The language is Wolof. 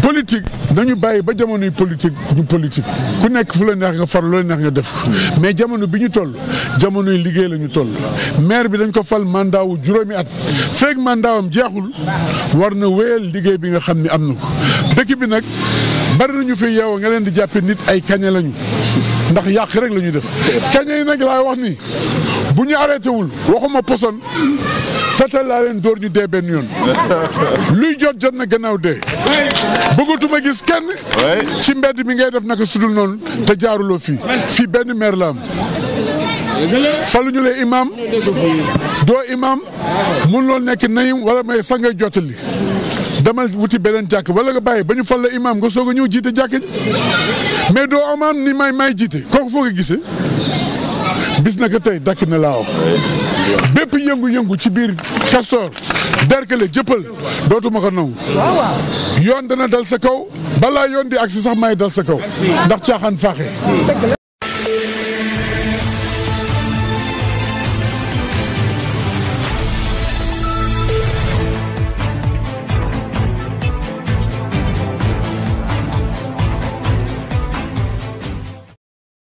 politique nañu bàyyi ba jamonoy politique ñu politique ku nekk fu la neex nga far lu la neex nga def mais jamono bi ñu toll jamonoy liggéey la ñu toll maire bi dañ ko fal mandat wu juróomi at feeg mandat am jeexul war na wéyal liggéey bi nga xam ni am na ko dëkk bi nag bari nañu fi yeewoo nga leen di jàppe nit ay kañe lañu ndax yàq rek la ñuy def kañe yi nag laay wax ni bu ñu arrêté wul waxuma poson fetal laa leen dóor ñu dee benn yoon luy jot jot na gannaaw dee bëggatuma gis kenn ci mbedd mi ngay def naka sudul noonu te jaaruloo fii fii benn maire la am faluñu le imam doo imam mun loolu nekk nayim wala may sax ngay jottali demal wuti beneen jàkk wala nga bàyyi ba ñu fal la imam nga soog a ñëw jiite jàkk ji mais doo amaam ni may may jiite kooku foo ko gisee bis na ko tey dakk na laa wax bépp yëngu-yëngu ci biir Castor Derklé jëppal dootuma ko nangu yoon dana dal sa kaw balaa yoon di agsi sax may dal sa kaw ndax caaxaan faaxe